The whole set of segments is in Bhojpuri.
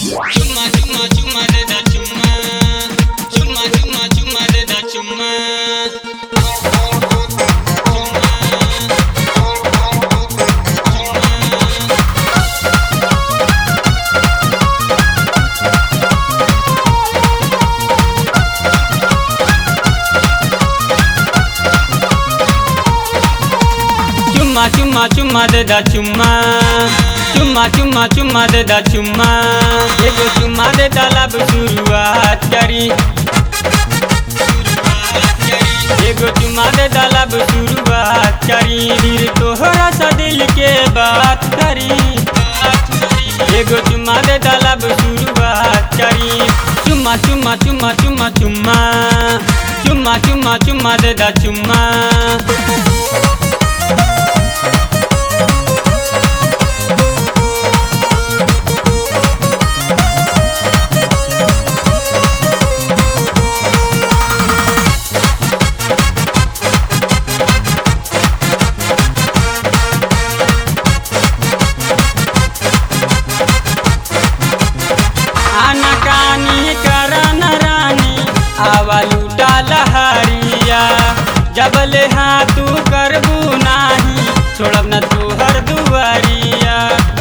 Chuma, chuma, chuma de da chuma. Chuma, chuma, chuma de da chuma. Chuma, chuma, chuma de da chuma. Chuma, chuma, chuma de da chuma. एगो चुम्मा दे तालाब शुरुआत करी एगो चुम्मा दे तालाब शुरुआत करी फिर तोहरा सा दिल के बात करी एगो चुम्मा दे तालाब शुरुआत करी चुम्मा चुम्मा चुम्मा चुम्मा चुम्मा चुम्मा चुम्मा चुम्मा दे दा चुम्मा आना कानी करन रानी आवा लूटा लहरिया जबले हाँ तू करबू नाही छोड़ब न तोहर दुआरिया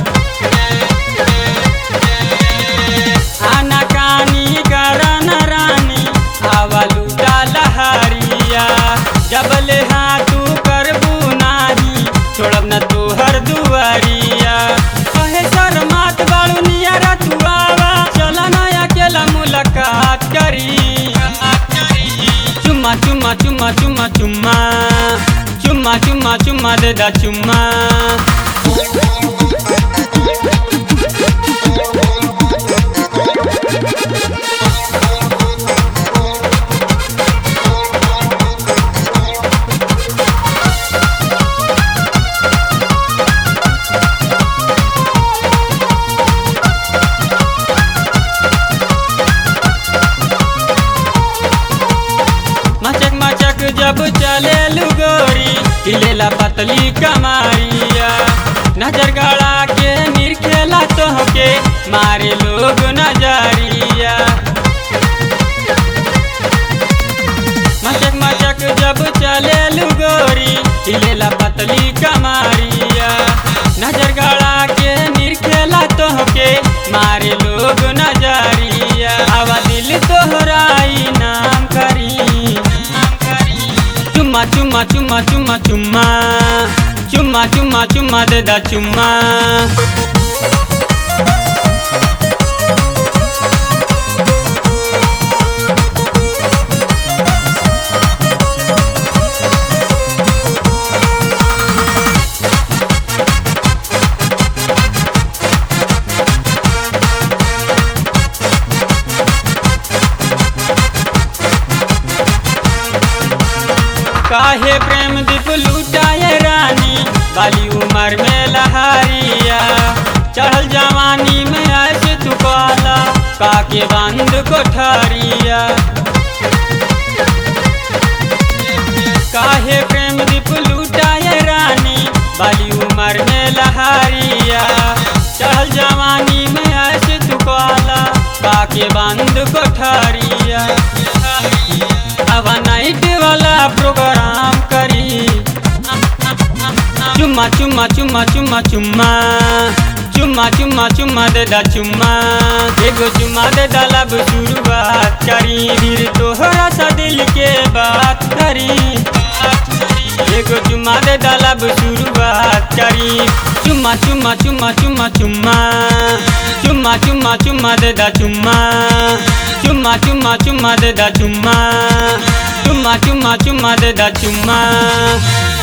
आना कानी करन रानी आवा लूटा लहरिया जबले हाँ तू करबू नाही छोड़ब न तोहर दुआरिया कहे शर्मात बाड़ू नियरा तू आवा चला ना अकेला मुलाकात करी चुम्मा चुम्मा चुम्मा चुम्मा चुम्मा चुम्मा चुम्मा चुम्मा दे दा चुम्मा मचक मचक जब चले लुगोरी हिलेला पतली कमारिया नजर गड़ा के निरखेला तोहके मारे लोग नजरिया मचक मचक जब चले लुगोरी हिलेला पतली कमारिया नजर गड़ा के निरखेला तोहके मारे लोग नजरिया आवा दिल तोहराई नाम करी चुम्मा चुम्मा चुम्मा चुम्मा चुम्मा चुम्मा चुम्मा चुम्मा दे दा चुम्मा काहे प्रेम दीप लुटाए रानी बाली उम्र में लहारिया चढ़ल जवानी में ऐसे तू पाला काके बंद कोठारिया काहे प्रेम दीप लुटाए रानी बाली उम्र में लहारिया चढ़ल जवानी में ऐसे तू पाला काके बंद कोठारिया अब नाइट वाला प्रोग्राम करी चुम्मा चुम्मा चुम्मा चुम्मा चुम्मा चुम्मा चुम्मा चुम्मा दे दा चुम्मा एगो चुम्मा दे दा लब शुरुआत करी फिर तोहरा सा दिल के बात करी एगो चुम्मा दे दा लब शुरुआत करी चुम्मा चुम्मा चुम्मा चुम्मा चुम्मा चुम्मा चुम्मा चुम्मा दे दा चुम्मा चुम्मा चुम्मा चुम्मा दे दा चुम्मा चुम्मा चुम्मा चुम्मा दे दा चुम्मा